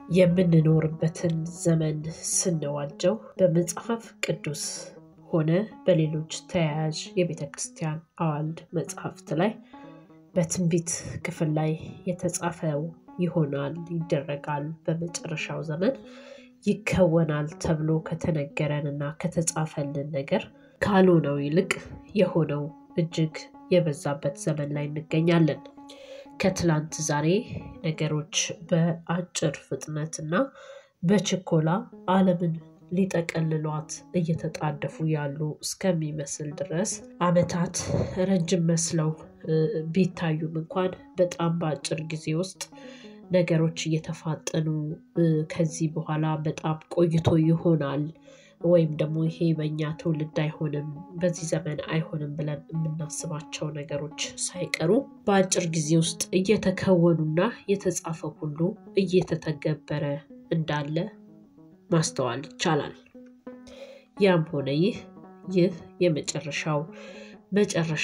የምንኖርበትን ዘመን ስንዋጀው በመጽሐፍ ቅዱስ ሆነ በሌሎች ተያያዥ የቤተ ክርስቲያን አዋልድ መጽሐፍት ላይ በትንቢት ክፍል ላይ የተጻፈው ይሆናል፣ ይደረጋል፣ በመጨረሻው ዘመን ይከወናል ተብሎ ከተነገረን እና ከተጻፈልን ነገር ካልሆነው ይልቅ የሆነው እጅግ የበዛበት ዘመን ላይ እንገኛለን። ከትላንት ዛሬ ነገሮች በአጭር ፍጥነት እና በችኮላ ዓለምን ሊጠቀልሏት እየተጣደፉ ያሉ እስከሚመስል ድረስ ዓመታት ረጅም መስለው ቢታዩም እንኳን በጣም በአጭር ጊዜ ውስጥ ነገሮች እየተፋጠኑ ከዚህ በኋላ በጣም ቆይቶ ይሆናል ወይም ደግሞ ይሄ በእኛ ትውልድ አይሆንም፣ በዚህ ዘመን አይሆንም ብለን የምናስባቸው ነገሮች ሳይቀሩ በአጭር ጊዜ ውስጥ እየተከወኑና የተጻፈ ሁሉ እየተተገበረ እንዳለ ማስተዋል ይቻላል። ያም ሆነ ይህ ይህ የመጨረሻው መጨረሻ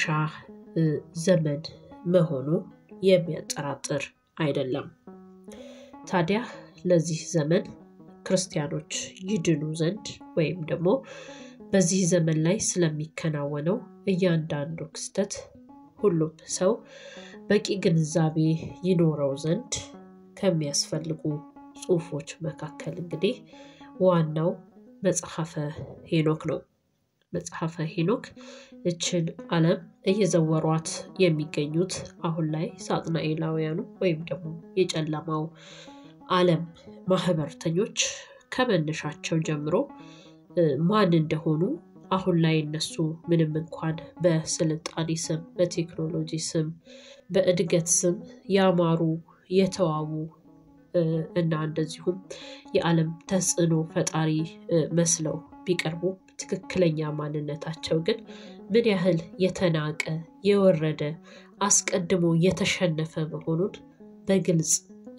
ዘመን መሆኑ የሚያጠራጥር አይደለም። ታዲያ ለዚህ ዘመን ክርስቲያኖች ይድኑ ዘንድ ወይም ደግሞ በዚህ ዘመን ላይ ስለሚከናወነው እያንዳንዱ ክስተት ሁሉም ሰው በቂ ግንዛቤ ይኖረው ዘንድ ከሚያስፈልጉ ጽሑፎች መካከል እንግዲህ ዋናው መጽሐፈ ሄኖክ ነው። መጽሐፈ ሄኖክ እችን ዓለም እየዘወሯት የሚገኙት አሁን ላይ ሳጥናኤላውያኑ ወይም ደግሞ የጨለማው ዓለም ማህበርተኞች ከመነሻቸው ጀምሮ ማን እንደሆኑ አሁን ላይ እነሱ ምንም እንኳን በስልጣኔ ስም፣ በቴክኖሎጂ ስም፣ በእድገት ስም ያማሩ የተዋቡ እና እንደዚሁም የዓለም ተጽዕኖ ፈጣሪ መስለው ቢቀርቡ ትክክለኛ ማንነታቸው ግን ምን ያህል የተናቀ የወረደ አስቀድሞ የተሸነፈ መሆኑን በግልጽ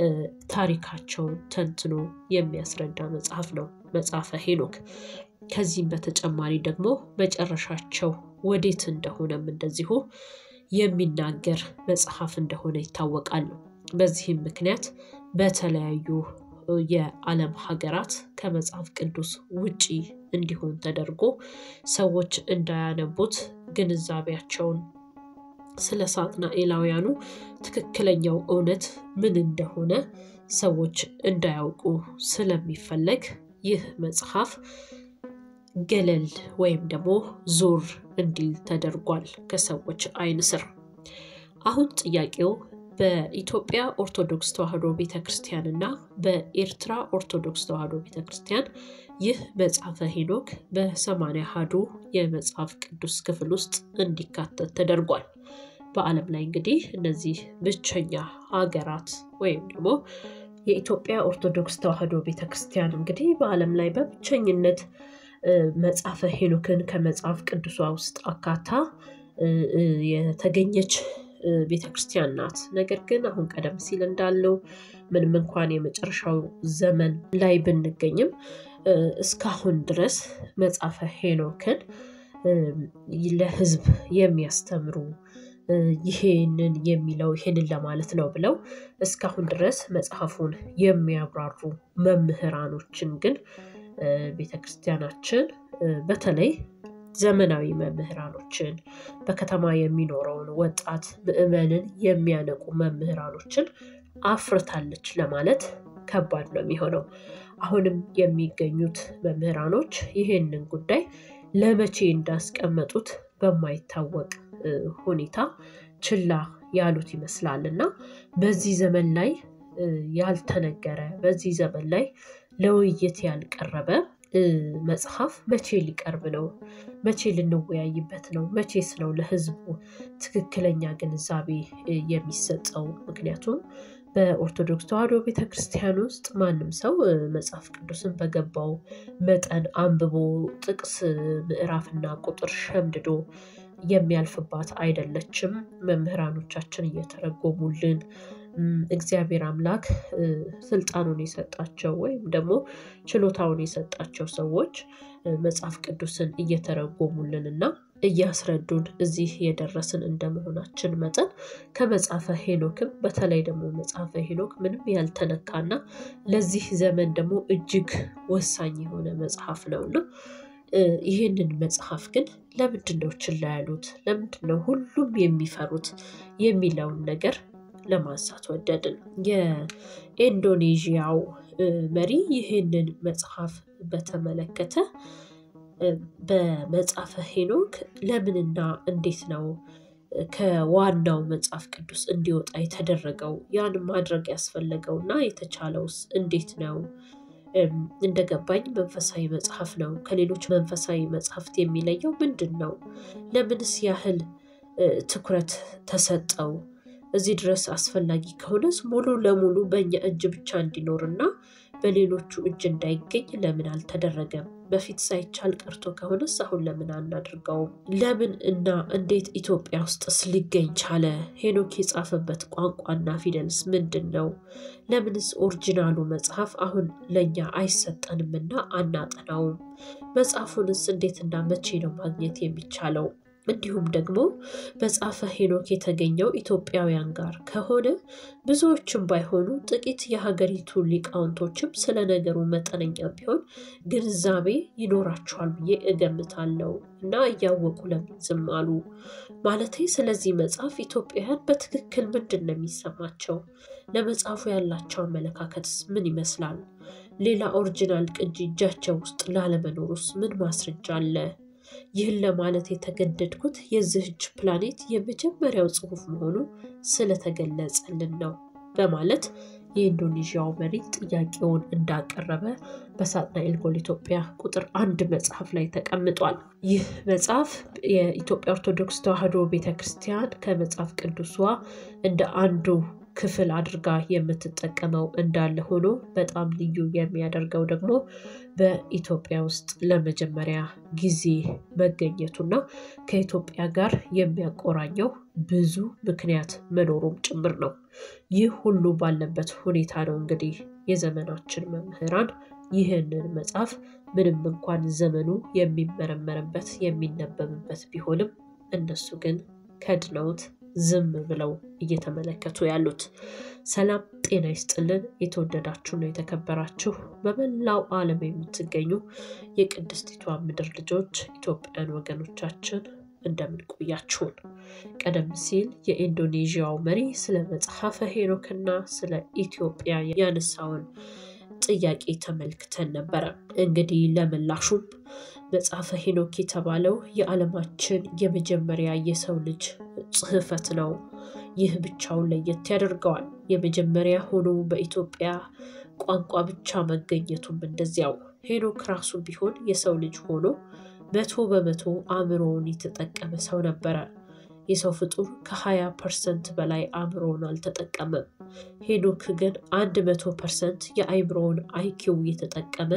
ታሪካቸውን ተንትኖ የሚያስረዳ መጽሐፍ ነው መጽሐፈ ሄኖክ። ከዚህም በተጨማሪ ደግሞ መጨረሻቸው ወዴት እንደሆነም እንደዚሁ የሚናገር መጽሐፍ እንደሆነ ይታወቃሉ። በዚህም ምክንያት በተለያዩ የዓለም ሀገራት ከመጽሐፍ ቅዱስ ውጪ እንዲሆን ተደርጎ ሰዎች እንዳያነቡት ግንዛቤያቸውን ስለ ሳጥናኤላውያኑ ትክክለኛው እውነት ምን እንደሆነ ሰዎች እንዳያውቁ ስለሚፈለግ ይህ መጽሐፍ ገለል ወይም ደግሞ ዞር እንዲል ተደርጓል ከሰዎች ዓይን ስር። አሁን ጥያቄው በኢትዮጵያ ኦርቶዶክስ ተዋሕዶ ቤተ ክርስቲያን እና በኤርትራ ኦርቶዶክስ ተዋሕዶ ቤተ ክርስቲያን ይህ መጽሐፈ ሄኖክ በሰማንያ አሐዱ የመጽሐፍ ቅዱስ ክፍል ውስጥ እንዲካተት ተደርጓል። በዓለም ላይ እንግዲህ እነዚህ ብቸኛ ሀገራት ወይም ደግሞ የኢትዮጵያ ኦርቶዶክስ ተዋሕዶ ቤተ ክርስቲያን እንግዲህ በዓለም ላይ በብቸኝነት መጽሐፈ ሄኖክን ከመጽሐፍ ቅዱሷ ውስጥ አካታ የተገኘች ቤተ ክርስቲያን ናት። ነገር ግን አሁን ቀደም ሲል እንዳለው ምንም እንኳን የመጨረሻው ዘመን ላይ ብንገኝም እስካሁን ድረስ መጽሐፈ ሄኖክን ለሕዝብ የሚያስተምሩ ይሄንን የሚለው ይሄንን ለማለት ነው ብለው እስካሁን ድረስ መጽሐፉን የሚያብራሩ መምህራኖችን ግን ቤተ ክርስቲያናችን በተለይ ዘመናዊ መምህራኖችን በከተማ የሚኖረውን ወጣት ምዕመንን የሚያነቁ መምህራኖችን አፍርታለች ለማለት ከባድ ነው የሚሆነው። አሁንም የሚገኙት መምህራኖች ይህንን ጉዳይ ለመቼ እንዳስቀመጡት በማይታወቅ ሁኔታ ችላ ያሉት ይመስላል እና በዚህ ዘመን ላይ ያልተነገረ በዚህ ዘመን ላይ ለውይይት ያልቀረበ መጽሐፍ መቼ ሊቀርብ ነው? መቼ ልንወያይበት ነው? መቼስ ነው ለሕዝቡ ትክክለኛ ግንዛቤ የሚሰጠው? ምክንያቱም በኦርቶዶክስ ተዋሕዶ ቤተ ክርስቲያን ውስጥ ማንም ሰው መጽሐፍ ቅዱስን በገባው መጠን አንብቦ ጥቅስ ምዕራፍና ቁጥር ሸምድዶ የሚያልፍባት አይደለችም። መምህራኖቻችን እየተረጎሙልን እግዚአብሔር አምላክ ስልጣኑን የሰጣቸው ወይም ደግሞ ችሎታውን የሰጣቸው ሰዎች መጽሐፍ ቅዱስን እየተረጎሙልን እና እያስረዱን እዚህ የደረስን እንደመሆናችን መጠን ከመጽሐፈ ሄኖክም በተለይ ደግሞ መጽሐፈ ሄኖክ ምንም ያልተነካና ለዚህ ዘመን ደግሞ እጅግ ወሳኝ የሆነ መጽሐፍ ነውና ይህንን መጽሐፍ ግን ለምንድን ነው ችላ ያሉት? ለምንድን ነው ሁሉም የሚፈሩት? የሚለውን ነገር ለማንሳት ወደድን። የኢንዶኔዥያው መሪ ይህንን መጽሐፍ በተመለከተ በመጽሐፈ ሄኖክ ለምንና እንዴት ነው ከዋናው መጽሐፍ ቅዱስ እንዲወጣ የተደረገው? ያን ማድረግ ያስፈለገውና የተቻለውስ እንዴት ነው? እንደገባኝ መንፈሳዊ መጽሐፍ ነው። ከሌሎች መንፈሳዊ መጽሐፍት የሚለየው ምንድን ነው? ለምንስ ያህል ትኩረት ተሰጠው? እዚህ ድረስ አስፈላጊ ከሆነስ ሙሉ ለሙሉ በእኛ እጅ ብቻ እንዲኖርና በሌሎቹ እጅ እንዳይገኝ ለምን አልተደረገም? በፊት ሳይቻል ቀርቶ ከሆነስ አሁን ለምን አናድርገውም? ለምን እና እንዴት ኢትዮጵያ ውስጥስ ሊገኝ ቻለ? ሄኖክ የጻፈበት ቋንቋና ፊደልስ ምንድን ነው? ለምንስ ኦሪጂናሉ መጽሐፍ አሁን ለእኛ አይሰጠንምና አናጠናውም? መጽሐፉንስ እንዴትና መቼ ነው ማግኘት የሚቻለው? እንዲሁም ደግሞ መጽሐፈ ሄኖክ የተገኘው ኢትዮጵያውያን ጋር ከሆነ ብዙዎችም ባይሆኑ ጥቂት የሀገሪቱ ሊቃውንቶችም ስለ ነገሩ መጠነኛ ቢሆን ግንዛቤ ይኖራቸዋል ብዬ እገምታለሁ። እና እያወቁ ለምን ዝም አሉ? ማለቴ ስለዚህ መጽሐፍ ኢትዮጵያውያን በትክክል ምንድን ነው የሚሰማቸው? ለመጽሐፉ ያላቸው አመለካከትስ ምን ይመስላል? ሌላ ኦሪጂናል ቅጂ እጃቸው ውስጥ ላለመኖሩስ ምን ማስረጃ አለ? ይህን ለማለት የተገደድኩት የዚህች ፕላኔት የመጀመሪያው ጽሑፍ መሆኑ ስለተገለጸልን ነው በማለት የኢንዶኔዥያው መሪ ጥያቄውን እንዳቀረበ በሳጥናኤል ጎል ኢትዮጵያ ቁጥር አንድ መጽሐፍ ላይ ተቀምጧል። ይህ መጽሐፍ የኢትዮጵያ ኦርቶዶክስ ተዋሕዶ ቤተ ክርስቲያን ከመጽሐፍ ቅዱሷ እንደ አንዱ ክፍል አድርጋ የምትጠቀመው እንዳለ ሆኖ በጣም ልዩ የሚያደርገው ደግሞ በኢትዮጵያ ውስጥ ለመጀመሪያ ጊዜ መገኘቱና ከኢትዮጵያ ጋር የሚያቆራኘው ብዙ ምክንያት መኖሩም ጭምር ነው። ይህ ሁሉ ባለበት ሁኔታ ነው እንግዲህ የዘመናችን መምህራን ይህንን መጽሐፍ ምንም እንኳን ዘመኑ የሚመረመርበት የሚነበብበት ቢሆንም እነሱ ግን ከድነውት ዝም ብለው እየተመለከቱ ያሉት። ሰላም ጤና ይስጥልን። የተወደዳችሁና የተከበራችሁ በመላው ዓለም የምትገኙ የቅድስቲቷ ምድር ልጆች ኢትዮጵያን ወገኖቻችን እንደምን ቆያችሁን? ቀደም ሲል የኢንዶኔዥያው መሪ ስለ መጽሐፈ ሄኖክና ስለ ኢትዮጵያ ያነሳውን ጥያቄ ተመልክተን ነበረ። እንግዲህ ለምላሹም መጽሐፈ ሄኖክ የተባለው የዓለማችን የመጀመሪያ የሰው ልጅ ጽሕፈት ነው። ይህ ብቻውን ለየት ያደርገዋል። የመጀመሪያ ሆኖ በኢትዮጵያ ቋንቋ ብቻ መገኘቱም እንደዚያው። ሄኖክ ራሱ ቢሆን የሰው ልጅ ሆኖ መቶ በመቶ አእምሮውን የተጠቀመ ሰው ነበረ። የሰው ፍጡር ከ20 ፐርሰንት በላይ አእምሮውን አልተጠቀመም። ሄኖክ ግን አንድ መቶ ፐርሰንት የአእምሮውን አይኪው የተጠቀመ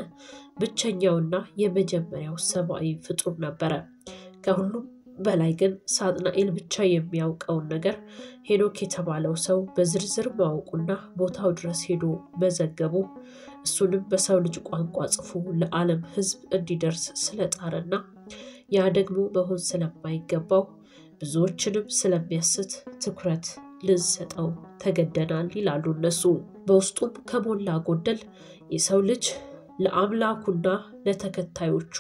ብቸኛውና የመጀመሪያው ሰብአዊ ፍጡር ነበረ። ከሁሉም በላይ ግን ሳጥናኤል ብቻ የሚያውቀውን ነገር ሄኖክ የተባለው ሰው በዝርዝር ማወቁና ቦታው ድረስ ሄዶ መዘገቡ እሱንም በሰው ልጅ ቋንቋ ጽፎ ለዓለም ሕዝብ እንዲደርስ ስለጣረና ያ ደግሞ መሆን ስለማይገባው ብዙዎችንም ስለሚያስት ትኩረት ልንሰጠው ተገደናል ይላሉ እነሱ። በውስጡም ከሞላ ጎደል የሰው ልጅ ለአምላኩና ለተከታዮቹ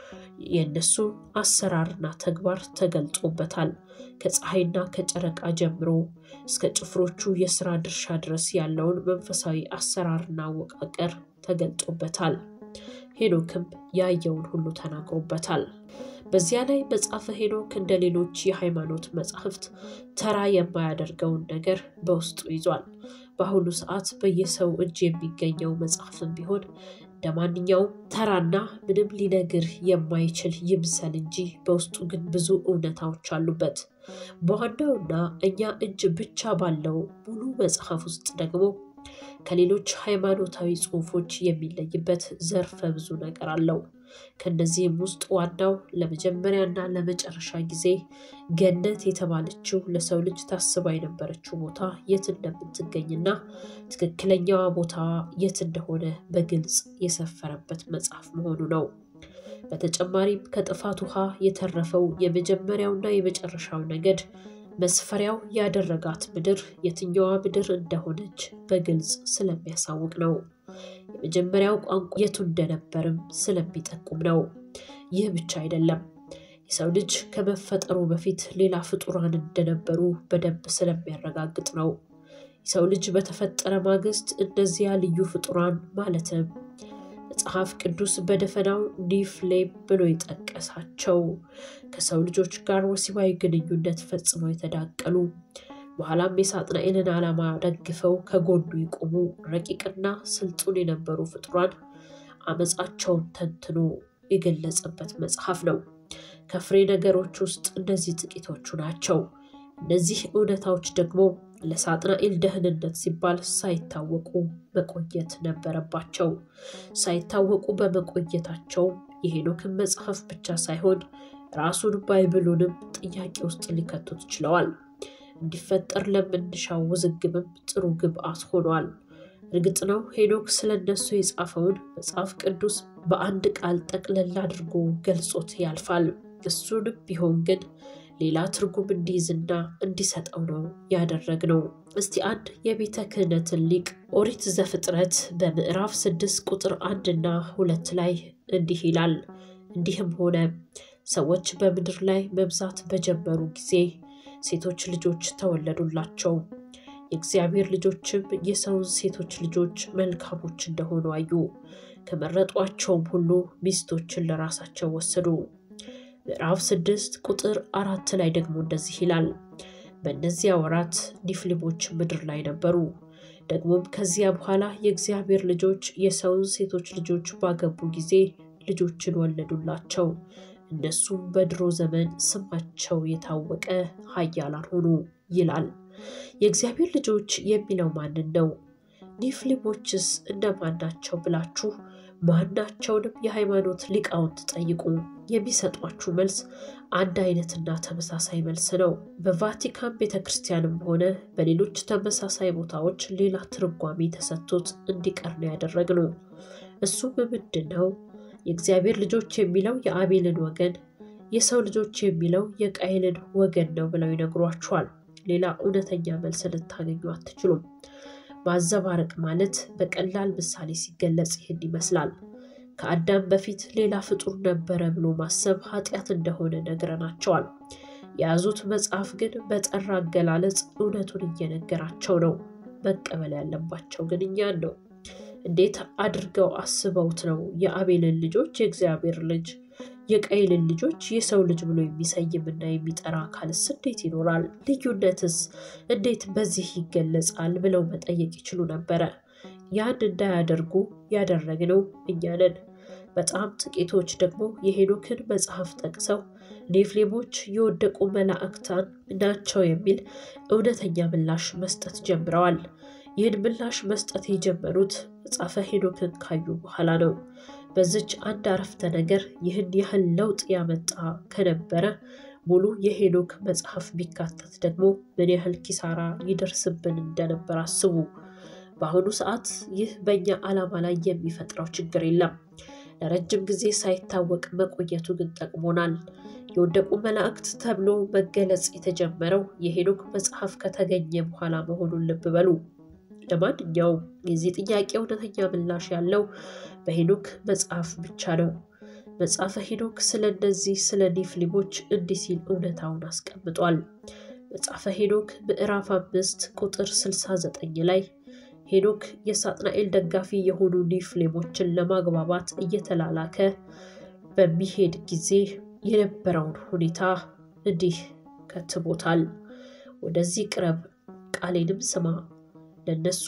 የእነሱ አሰራርና ተግባር ተገልጾበታል። ከፀሐይና ከጨረቃ ጀምሮ እስከ ጭፍሮቹ የስራ ድርሻ ድረስ ያለውን መንፈሳዊ አሰራርና አወቃቀር ተገልጦበታል። ሄኖክም ያየውን ሁሉ ተናግሮበታል። በዚያ ላይ መጽሐፈ ሄኖክ እንደ ሌሎች የሃይማኖት መጻሕፍት ተራ የማያደርገውን ነገር በውስጡ ይዟል። በአሁኑ ሰዓት በየሰው እጅ የሚገኘው መጽሐፍም ቢሆን እንደ ማንኛውም ተራና ምንም ሊነግር የማይችል ይምሰል እንጂ በውስጡ ግን ብዙ እውነታዎች አሉበት። በዋናውና እኛ እጅ ብቻ ባለው ሙሉ መጽሐፍ ውስጥ ደግሞ ከሌሎች ሃይማኖታዊ ጽሑፎች የሚለይበት ዘርፈ ብዙ ነገር አለው። ከነዚህም ውስጥ ዋናው ለመጀመሪያና ለመጨረሻ ጊዜ ገነት የተባለችው ለሰው ልጅ ታስባ የነበረችው ቦታ የት እንደምትገኝና ትክክለኛዋ ቦታ የት እንደሆነ በግልጽ የሰፈረበት መጽሐፍ መሆኑ ነው። በተጨማሪም ከጥፋት ውሃ የተረፈው የመጀመሪያውና የመጨረሻው ነገድ መስፈሪያው ያደረጋት ምድር የትኛዋ ምድር እንደሆነች በግልጽ ስለሚያሳውቅ ነው። የመጀመሪያው ቋንቋ የቱ እንደነበርም ስለሚጠቁም ነው። ይህ ብቻ አይደለም። የሰው ልጅ ከመፈጠሩ በፊት ሌላ ፍጡራን እንደነበሩ በደንብ ስለሚያረጋግጥ ነው። የሰው ልጅ በተፈጠረ ማግስት እነዚያ ልዩ ፍጡራን ማለትም መጽሐፍ ቅዱስ በደፈናው ኒፍሌም ብሎ የጠቀሳቸው ከሰው ልጆች ጋር ወሲባዊ ግንኙነት ፈጽመው የተዳቀሉ በኋላም የሳጥናኤልን ዓላማ ደግፈው ከጎኑ የቆሙ ረቂቅና ስልጡን የነበሩ ፍጡራን አመፃቸውን ተንትኖ የገለጸበት መጽሐፍ ነው። ከፍሬ ነገሮች ውስጥ እነዚህ ጥቂቶቹ ናቸው። እነዚህ እውነታዎች ደግሞ ለሳጥናኤል ደህንነት ሲባል ሳይታወቁ መቆየት ነበረባቸው። ሳይታወቁ በመቆየታቸው የሄኖክን መጽሐፍ ብቻ ሳይሆን ራሱን ባይብሉንም ጥያቄ ውስጥ ሊከቱት ችለዋል። እንዲፈጠር ለምንሻው ውዝግብም ጥሩ ግብአት ሆኗል። እርግጥ ነው ሄኖክ ስለ እነሱ የጻፈውን መጽሐፍ ቅዱስ በአንድ ቃል ጠቅለል አድርጎ ገልጾት ያልፋል። እሱንም ቢሆን ግን ሌላ ትርጉም እንዲይዝና እንዲሰጠው ነው ያደረግነው። እስቲ አንድ የቤተ ክህነትን ሊቅ ኦሪት ዘፍጥረት በምዕራፍ ስድስት ቁጥር አንድና ሁለት ላይ እንዲህ ይላል። እንዲህም ሆነ ሰዎች በምድር ላይ መብዛት በጀመሩ ጊዜ ሴቶች ልጆች ተወለዱላቸው። የእግዚአብሔር ልጆችም የሰውን ሴቶች ልጆች መልካሞች እንደሆኑ አዩ። ከመረጧቸውም ሁሉ ሚስቶችን ለራሳቸው ወሰዱ። ምዕራፍ ስድስት ቁጥር አራት ላይ ደግሞ እንደዚህ ይላል። በእነዚያ ወራት ኒፍሊሞች ምድር ላይ ነበሩ። ደግሞም ከዚያ በኋላ የእግዚአብሔር ልጆች የሰውን ሴቶች ልጆች ባገቡ ጊዜ ልጆችን ወለዱላቸው። እነሱም በድሮ ዘመን ስማቸው የታወቀ ኃያላን ሆኑ ይላል። የእግዚአብሔር ልጆች የሚለው ማንን ነው? ኒፍሊሞችስ እነማን ናቸው ብላችሁ ማናቸውንም የሃይማኖት ሊቃውንት ጠይቁ። የሚሰጧችሁ መልስ አንድ አይነትና ተመሳሳይ መልስ ነው። በቫቲካን ቤተ ክርስቲያንም ሆነ በሌሎች ተመሳሳይ ቦታዎች ሌላ ትርጓሜ ተሰጥቶት እንዲቀር ነው ያደረግነው። እሱም ምንድን ነው? የእግዚአብሔር ልጆች የሚለው የአቤልን ወገን፣ የሰው ልጆች የሚለው የቃይልን ወገን ነው ብለው ይነግሯችኋል። ሌላ እውነተኛ መልስ ልታገኙ አትችሉም። ማዘባረቅ ማለት በቀላል ምሳሌ ሲገለጽ ይህን ይመስላል። ከአዳም በፊት ሌላ ፍጡር ነበረ ብሎ ማሰብ ኃጢአት እንደሆነ ነግረናቸዋል። የያዙት መጽሐፍ ግን በጠራ አገላለጽ እውነቱን እየነገራቸው ነው። መቀበል ያለባቸው ግን እኛን ነው። እንዴት አድርገው አስበውት ነው የአቤልን ልጆች የእግዚአብሔር ልጅ የቃይልን ልጆች የሰው ልጅ ብሎ የሚሰይምና የሚጠራ አካልስ እንዴት ይኖራል? ልዩነትስ እንዴት በዚህ ይገለጻል? ብለው መጠየቅ ይችሉ ነበረ። ያን እንዳያደርጉ ያደረግነው እኛ ነን። በጣም ጥቂቶች ደግሞ የሄኖክን መጽሐፍ ጠቅሰው ኔፍሌሞች የወደቁ መላእክታን ናቸው የሚል እውነተኛ ምላሽ መስጠት ጀምረዋል። ይህን ምላሽ መስጠት የጀመሩት መጽሐፈ ሄኖክን ካዩ በኋላ ነው። በዚች አንድ አረፍተ ነገር ይህን ያህል ለውጥ ያመጣ ከነበረ ሙሉ የሄኖክ መጽሐፍ ቢካተት ደግሞ ምን ያህል ኪሳራ ይደርስብን እንደነበር አስቡ። በአሁኑ ሰዓት ይህ በእኛ ዓላማ ላይ የሚፈጥረው ችግር የለም። ለረጅም ጊዜ ሳይታወቅ መቆየቱ ግን ጠቅሞናል። የወደቁ መላእክት ተብሎ መገለጽ የተጀመረው የሄኖክ መጽሐፍ ከተገኘ በኋላ መሆኑን ልብ በሉ። ለማንኛውም የዚህ ጥያቄ እውነተኛ ምላሽ ያለው በሄኖክ መጽሐፍ ብቻ ነው። መጽሐፈ ሄኖክ ስለ እነዚህ ስለ ኒፍሊሞች እንዲህ ሲል እውነታውን አስቀምጧል። መጽሐፈ ሄኖክ ምዕራፍ አምስት ቁጥር 69 ላይ ሄኖክ የሳጥናኤል ደጋፊ የሆኑ ኒፍሌሞችን ለማግባባት እየተላላከ በሚሄድ ጊዜ የነበረውን ሁኔታ እንዲህ ከትቦታል። ወደዚህ ቅረብ፣ ቃሌንም ስማ ለእነሱ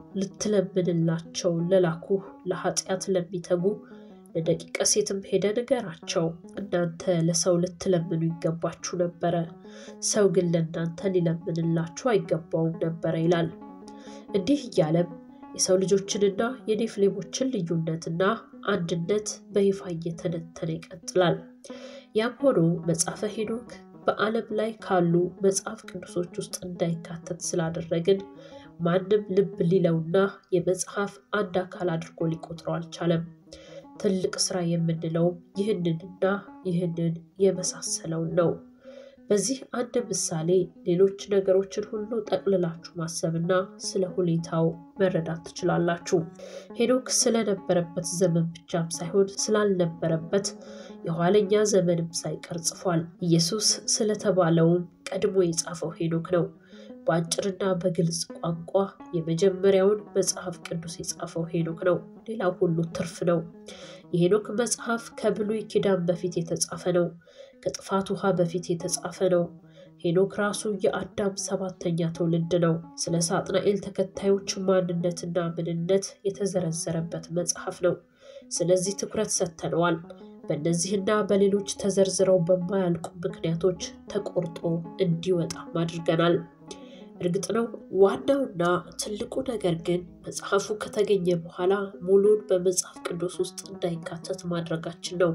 ልትለምንላቸው ለላኩ ለኃጢአት ለሚተጉ ለደቂቀ ሴትም ሄደ ንገራቸው። እናንተ ለሰው ልትለምኑ ይገባችሁ ነበረ፣ ሰው ግን ለእናንተ ሊለምንላችሁ አይገባውም ነበረ ይላል። እንዲህ እያለም የሰው ልጆችንና የኔፍሌሞችን ልዩነትና አንድነት በይፋ እየተነተነ ይቀጥላል። ያም ሆኖ መጽሐፈ ሄኖክ በዓለም ላይ ካሉ መጽሐፍ ቅዱሶች ውስጥ እንዳይካተት ስላደረግን ማንም ልብ ሊለውና የመጽሐፍ አንድ አካል አድርጎ ሊቆጥረው አልቻለም። ትልቅ ስራ የምንለውም ይህንንና ይህንን የመሳሰለውን ነው። በዚህ አንድ ምሳሌ ሌሎች ነገሮችን ሁሉ ጠቅልላችሁ ማሰብና ስለ ሁኔታው መረዳት ትችላላችሁ። ሄኖክ ስለነበረበት ዘመን ብቻም ሳይሆን ስላልነበረበት የኋለኛ ዘመንም ሳይቀር ጽፏል። ኢየሱስ ስለተባለውም ቀድሞ የጻፈው ሄኖክ ነው። በአጭርና በግልጽ ቋንቋ የመጀመሪያውን መጽሐፍ ቅዱስ የጻፈው ሄኖክ ነው። ሌላው ሁሉ ትርፍ ነው። የሄኖክ መጽሐፍ ከብሉይ ኪዳን በፊት የተጻፈ ነው። ከጥፋት ውሃ በፊት የተጻፈ ነው። ሄኖክ ራሱ የአዳም ሰባተኛ ትውልድ ነው። ስለ ሳጥናኤል ተከታዮች ማንነትና ምንነት የተዘረዘረበት መጽሐፍ ነው። ስለዚህ ትኩረት ሰጥተነዋል። በእነዚህና በሌሎች ተዘርዝረው በማያልቁ ምክንያቶች ተቆርጦ እንዲወጣም አድርገናል። እርግጥ ነው ዋናውና ትልቁ ነገር ግን መጽሐፉ ከተገኘ በኋላ ሙሉን በመጽሐፍ ቅዱስ ውስጥ እንዳይካተት ማድረጋችን ነው።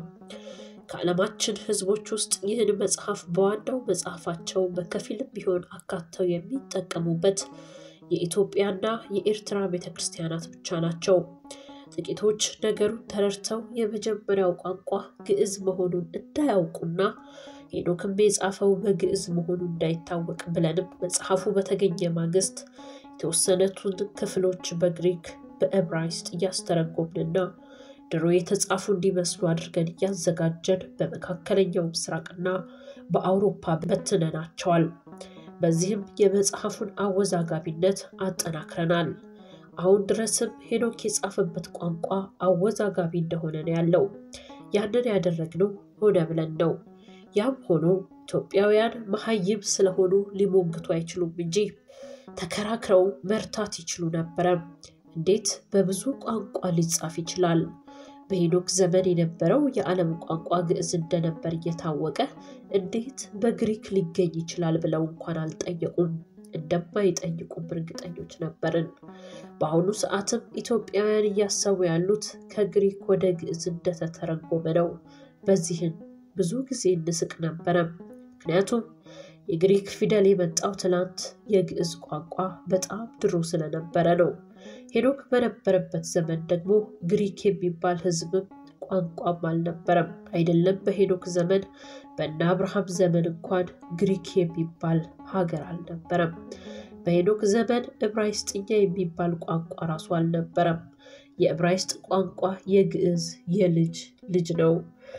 ከዓለማችን ሕዝቦች ውስጥ ይህን መጽሐፍ በዋናው መጽሐፋቸው በከፊልም ቢሆን አካተው የሚጠቀሙበት የኢትዮጵያና የኤርትራ ቤተ ክርስቲያናት ብቻ ናቸው። ጥቂቶች ነገሩን ተረድተው የመጀመሪያው ቋንቋ ግዕዝ መሆኑን እንዳያውቁና ሄኖክም የጻፈው በግዕዝ መሆኑ እንዳይታወቅ ብለንም መጽሐፉ በተገኘ ማግስት የተወሰነቱን ክፍሎች በግሪክ በዕብራይስጥ እያስተረጎምንና ድሮ የተጻፉ እንዲመስሉ አድርገን እያዘጋጀን በመካከለኛው ምስራቅና በአውሮፓ በትነናቸዋል። በዚህም የመጽሐፉን አወዛጋቢነት አጠናክረናል። አሁን ድረስም ሄኖክ የጻፈበት ቋንቋ አወዛጋቢ እንደሆነ ነው ያለው። ያንን ያደረግነው ሆነ ብለን ነው። ያም ሆኖ ኢትዮጵያውያን መሀይም ስለሆኑ ሊሞግቱ አይችሉም እንጂ ተከራክረው መርታት ይችሉ ነበረ። እንዴት በብዙ ቋንቋ ሊጻፍ ይችላል? በሄኖክ ዘመን የነበረው የዓለም ቋንቋ ግዕዝ እንደነበር እየታወቀ እንዴት በግሪክ ሊገኝ ይችላል ብለው እንኳን አልጠየቁም። እንደማይጠይቁም እርግጠኞች ነበርን። በአሁኑ ሰዓትም ኢትዮጵያውያን እያሰቡ ያሉት ከግሪክ ወደ ግዕዝ እንደተተረጎመ ነው። በዚህን ብዙ ጊዜ እንስቅ ነበረ። ምክንያቱም የግሪክ ፊደል የመጣው ትናንት፣ የግዕዝ ቋንቋ በጣም ድሮ ስለነበረ ነው። ሄኖክ በነበረበት ዘመን ደግሞ ግሪክ የሚባል ሕዝብም ቋንቋም አልነበረም። አይደለም በሄኖክ ዘመን በእነ አብርሃም ዘመን እንኳን ግሪክ የሚባል ሀገር አልነበረም። በሄኖክ ዘመን ዕብራይስጥኛ የሚባል ቋንቋ ራሱ አልነበረም። የዕብራይስጥ ቋንቋ የግዕዝ የልጅ ልጅ ነው።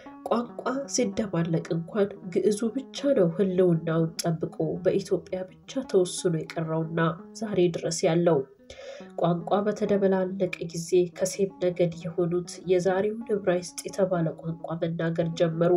ቋንቋ ሲደባለቅ እንኳን ግዕዙ ብቻ ነው ሕልውናውን ጠብቆ በኢትዮጵያ ብቻ ተወስኖ የቀረውና ዛሬ ድረስ ያለው። ቋንቋ በተደበላለቀ ጊዜ ከሴም ነገድ የሆኑት የዛሬውን ዕብራይስጥ የተባለ ቋንቋ መናገር ጀመሩ።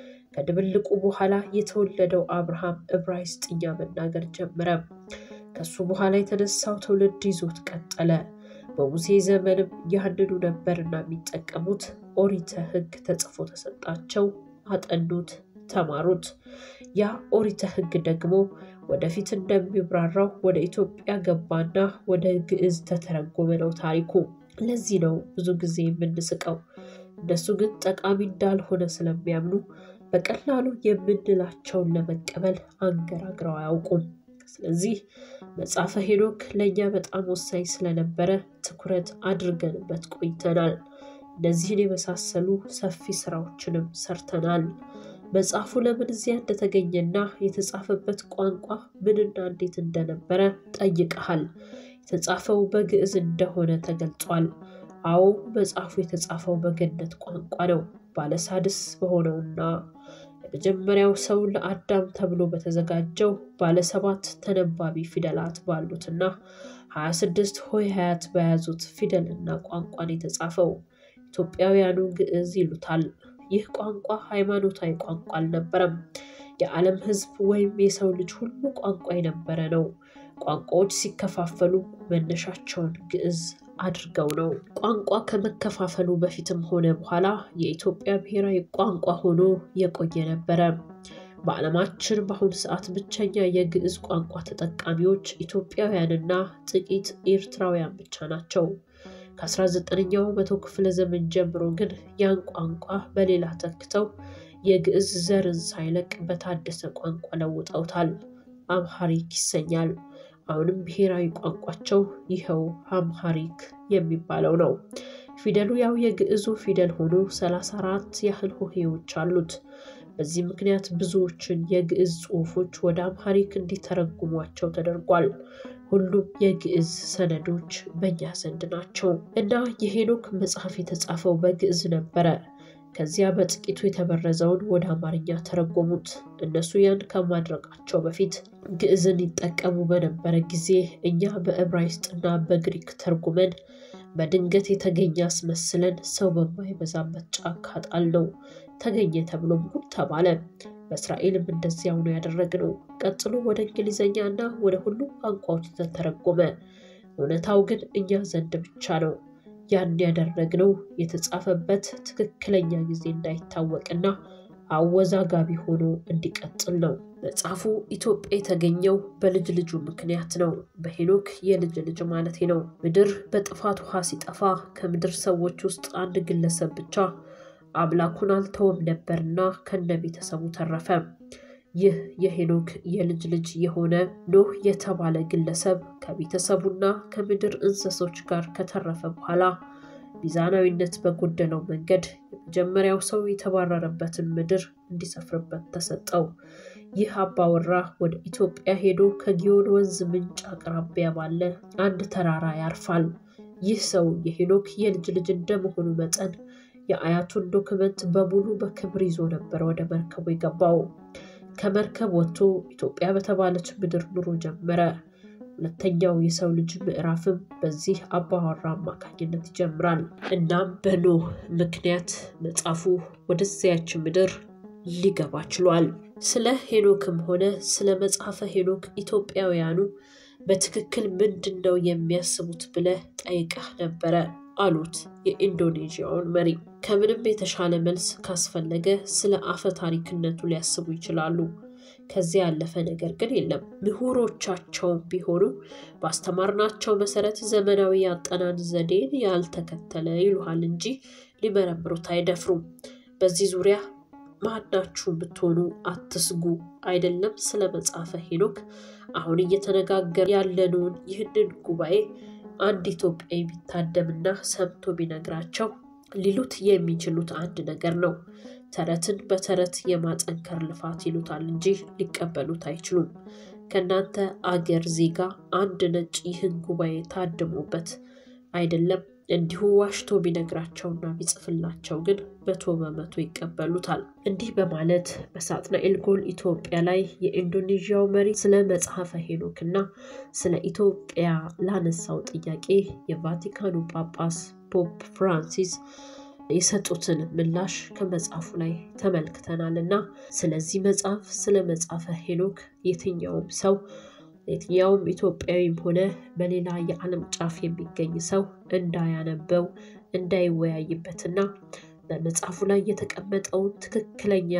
ከድብልቁ በኋላ የተወለደው አብርሃም ዕብራይስጥኛ መናገር ጀመረ። ከሱ በኋላ የተነሳው ትውልድ ይዞት ቀጠለ። በሙሴ ዘመንም ያንኑ ነበርና የሚጠቀሙት። ኦሪተ ሕግ ተጽፎ ተሰጣቸው፣ አጠኑት፣ ተማሩት። ያ ኦሪተ ሕግ ደግሞ ወደፊት እንደሚብራራው ወደ ኢትዮጵያ ገባና ወደ ግዕዝ ተተረጎመ ነው ታሪኩ። ለዚህ ነው ብዙ ጊዜ የምንስቀው። እነሱ ግን ጠቃሚ እንዳልሆነ ስለሚያምኑ በቀላሉ የምንላቸውን ለመቀበል አንገራግረው አያውቁም። ስለዚህ መጽሐፈ ሄኖክ ለእኛ በጣም ወሳኝ ስለነበረ ትኩረት አድርገንበት ቆይተናል። እነዚህን የመሳሰሉ ሰፊ ስራዎችንም ሰርተናል። መጽሐፉ ለምን እዚያ እንደተገኘና የተጻፈበት ቋንቋ ምንና እንዴት እንደነበረ ጠይቀሃል። የተጻፈው በግዕዝ እንደሆነ ተገልጿል። አዎ መጽሐፉ የተጻፈው በገነት ቋንቋ ነው። ባለሳድስ በሆነውና የመጀመሪያው ሰው ለአዳም ተብሎ በተዘጋጀው ባለሰባት ተነባቢ ፊደላት ባሉትና ሀያ ስድስት ሆሄያት በያዙት ፊደልና ቋንቋን የተጻፈው ኢትዮጵያውያኑ ግዕዝ ይሉታል። ይህ ቋንቋ ሃይማኖታዊ ቋንቋ አልነበረም። የዓለም ሕዝብ ወይም የሰው ልጅ ሁሉ ቋንቋ የነበረ ነው። ቋንቋዎች ሲከፋፈሉ መነሻቸውን ግዕዝ አድርገው ነው። ቋንቋ ከመከፋፈሉ በፊትም ሆነ በኋላ የኢትዮጵያ ብሔራዊ ቋንቋ ሆኖ የቆየ ነበረ። በዓለማችን በአሁኑ ሰዓት ብቸኛ የግዕዝ ቋንቋ ተጠቃሚዎች ኢትዮጵያውያንና ጥቂት ኤርትራውያን ብቻ ናቸው። ከ19ኛው መቶ ክፍለ ዘመን ጀምሮ ግን ያን ቋንቋ በሌላ ተክተው የግዕዝ ዘርን ሳይለቅ በታደሰ ቋንቋ ለውጠውታል። አምሃሪክ ይሰኛል። አሁንም ብሔራዊ ቋንቋቸው ይኸው አምሃሪክ የሚባለው ነው። ፊደሉ ያው የግዕዙ ፊደል ሆኖ 34 ያህል ሆሄዎች አሉት። በዚህ ምክንያት ብዙዎችን የግዕዝ ጽሑፎች ወደ አምሃሪክ እንዲተረጉሟቸው ተደርጓል። ሁሉም የግዕዝ ሰነዶች በእኛ ዘንድ ናቸው እና የሄኖክ መጽሐፍ የተጻፈው በግዕዝ ነበረ። ከዚያ በጥቂቱ የተበረዘውን ወደ አማርኛ ተረጎሙት። እነሱ ያን ከማድረጋቸው በፊት ግዕዝን ይጠቀሙ በነበረ ጊዜ እኛ በዕብራይስጥና በግሪክ ተርጉመን በድንገት የተገኘ አስመስለን ሰው በማይበዛበት ጫካ ጣልነው። ተገኘ ተብሎም ጉድ ተባለ። በእስራኤልም እንደዚያው ነው ያደረግነው። ቀጥሎ ወደ እንግሊዝኛ እና ወደ ሁሉም ቋንቋዎች ተተረጎመ። እውነታው ግን እኛ ዘንድ ብቻ ነው። ያን ያደረግነው የተጻፈበት ትክክለኛ ጊዜ እንዳይታወቅና አወዛጋቢ ሆኖ እንዲቀጥል ነው። መጽሐፉ ኢትዮጵያ የተገኘው በልጅ ልጁ ምክንያት ነው። በሄኖክ የልጅ ልጅ ማለት ነው። ምድር በጥፋት ውሃ ሲጠፋ ከምድር ሰዎች ውስጥ አንድ ግለሰብ ብቻ አምላኩን አልተወም ነበርና ከነ ቤተሰቡ ተረፈ። ይህ የሄኖክ የልጅ ልጅ የሆነ ኖህ የተባለ ግለሰብ ከቤተሰቡና ከምድር እንስሶች ጋር ከተረፈ በኋላ ሚዛናዊነት በጎደለው መንገድ የመጀመሪያው ሰው የተባረረበትን ምድር እንዲሰፍርበት ተሰጠው። ይህ አባወራ ወደ ኢትዮጵያ ሄዶ ከጊዮን ወንዝ ምንጭ አቅራቢያ ባለ አንድ ተራራ ያርፋል። ይህ ሰው የሄኖክ የልጅ ልጅ እንደመሆኑ መጠን የአያቱን ዶክመንት በሙሉ በክብር ይዞ ነበር ወደ መርከቡ የገባው። ከመርከብ ወጥቶ ኢትዮጵያ በተባለች ምድር ኑሮ ጀመረ። ሁለተኛው የሰው ልጅ ምዕራፍም በዚህ አባወራ አማካኝነት ይጀምራል። እናም በኖህ ምክንያት መጽሐፉ ወደዚያች ምድር ሊገባ ችሏል። ስለ ሄኖክም ሆነ ስለ መጽሐፈ ሄኖክ ኢትዮጵያውያኑ በትክክል ምንድን ነው የሚያስቡት ብለህ ጠይቀህ ነበረ አሉት የኢንዶኔዥያውን መሪ። ከምንም የተሻለ መልስ ካስፈለገ ስለ አፈ ታሪክነቱ ሊያስቡ ይችላሉ። ከዚያ ያለፈ ነገር ግን የለም። ምሁሮቻቸውም ቢሆኑ ባስተማርናቸው መሰረት ዘመናዊ የአጠናን ዘዴን ያልተከተለ ይሉሃል እንጂ ሊመረምሩት አይደፍሩም። በዚህ ዙሪያ ማናችሁም ብትሆኑ አትስጉ። አይደለም ስለ መጽሐፈ ሄኖክ አሁን እየተነጋገር ያለነውን ይህንን ጉባኤ አንድ ኢትዮጵያዊ ቢታደምና ሰምቶ ቢነግራቸው ሊሉት የሚችሉት አንድ ነገር ነው። ተረትን በተረት የማጠንከር ልፋት ይሉታል እንጂ ሊቀበሉት አይችሉም። ከእናንተ አገር ዜጋ አንድ ነጭ ይህን ጉባኤ ታድሞበት አይደለም እንዲሁ ዋሽቶ ቢነግራቸውና ቢጽፍላቸው ግን መቶ በመቶ ይቀበሉታል። እንዲህ በማለት በሳጥናኤል ጎል ኢትዮጵያ ላይ የኢንዶኔዥያው መሪ ስለ መጽሐፈ ሄኖክ እና ስለ ኢትዮጵያ ላነሳው ጥያቄ የቫቲካኑ ጳጳስ ፖፕ ፍራንሲስ የሰጡትን ምላሽ ከመጽሐፉ ላይ ተመልክተናል እና ስለዚህ መጽሐፍ ስለ መጽሐፈ ሄኖክ የትኛውም ሰው የትኛውም ኢትዮጵያዊም ሆነ በሌላ የዓለም ጫፍ የሚገኝ ሰው እንዳያነበው እንዳይወያይበትና በመጽሐፉ ላይ የተቀመጠውን ትክክለኛ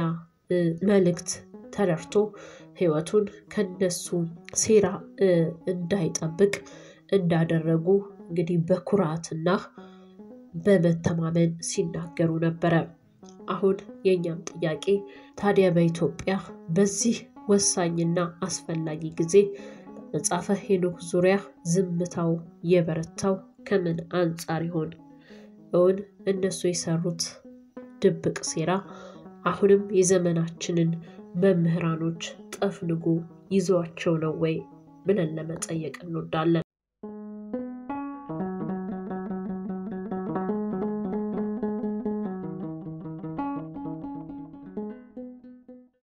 መልእክት ተረድቶ ሕይወቱን ከነሱ ሴራ እንዳይጠብቅ እንዳደረጉ እንግዲህ በኩራትና በመተማመን ሲናገሩ ነበረ። አሁን የእኛም ጥያቄ ታዲያ በኢትዮጵያ በዚህ ወሳኝና አስፈላጊ ጊዜ መጽሐፈ ሄኖክ ዙሪያ ዝምታው የበረታው ከምን አንጻር ይሆን? እውን እነሱ የሰሩት ድብቅ ሴራ አሁንም የዘመናችንን መምህራኖች ጠፍንጎ ይዟቸው ነው ወይ ብለን ለመጠየቅ እንወዳለን።